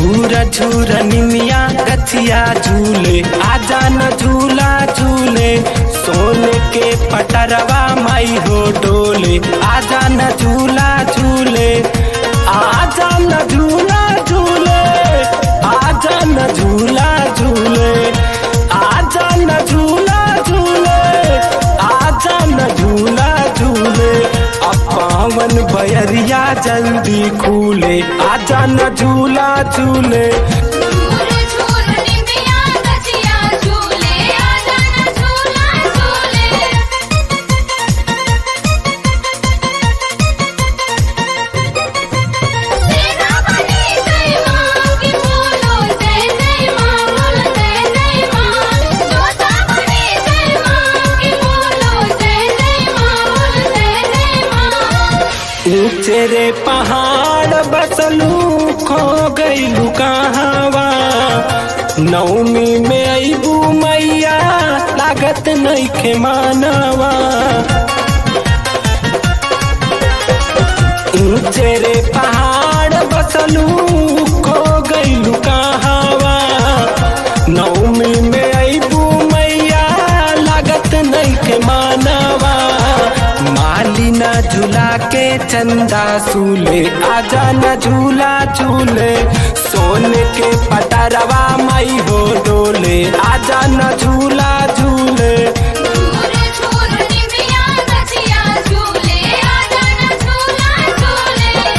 झूरा झूरा निमिया गछिया झूले आजा न झूला झूले सोने के पटरवा माई हो डोले आजा न झूला झूले आजा न झूला झूले आजा न झूला झूले आजा न झूला झूले आजा न झूला झूले अब पावन बयरिया जल्दी खुले आजा न झूला झूले झूर झूर निमिया गछिया झूले आजा न झूला झूले सेना बनी जय मां की बोलो जय जय मां बोलो जय जय मां जोता बनी जय मां की बोलो जय जय मां बोलो जय जय मां ऊंचे रे पहाड़ बसलू खो गईलू कहावा नवमी में अबू मैया लागत नईखे मानवा ऊंचे रे पहाड़ बसलू खो गईलू कहावा नवमी में अबू मैया लागत नईखे मानवा मालिना झूला के चंदा सूले आजा न झूला झूले सोने के पटरवा मई हो डोले आजा न झूला झूले झूर झूर निमिया गछिया झूले आजा न झूला झूले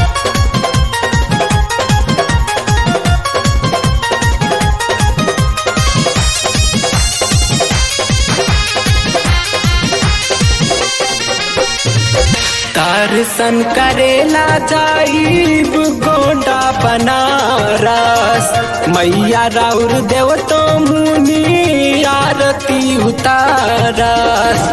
दर्शन करेला जाइब गोंडा बनारस मैया राउर देव तो मुनि आरती उतारस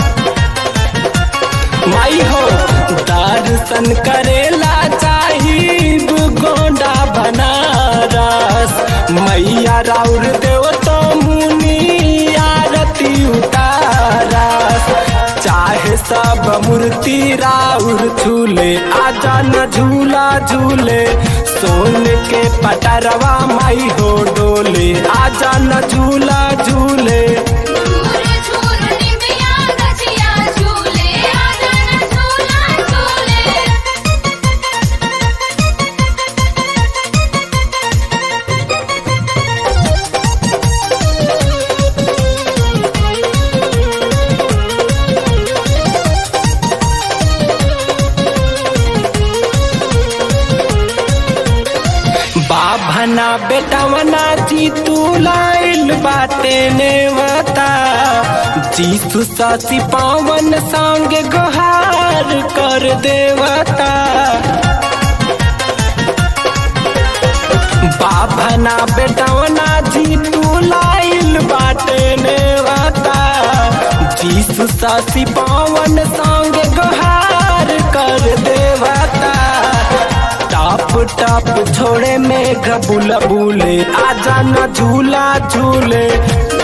माई हो दर्शन करेला जाइब गोंडा बनारस मैया राउर देव तो मुनि आरती उतारस चाहे सब मूर्ति राउर झूले आजा न झूला झूले सोन के पटरवा माई हो डोले आजा न झूला झूले झूर झूर निमिया गछिया झूले आजा न झूला झूले बाभना बेटवना जी तू लाइल बाटे नेवता जीसु ससी पावन संग गुहार कर देवता बाभना बेटवना जी तू लाइल बाटे नेवता जीसु ससी पावन संग गुहार कर देवता टाप टाप छोड़े में गबुल बुले आजा न झूला झूले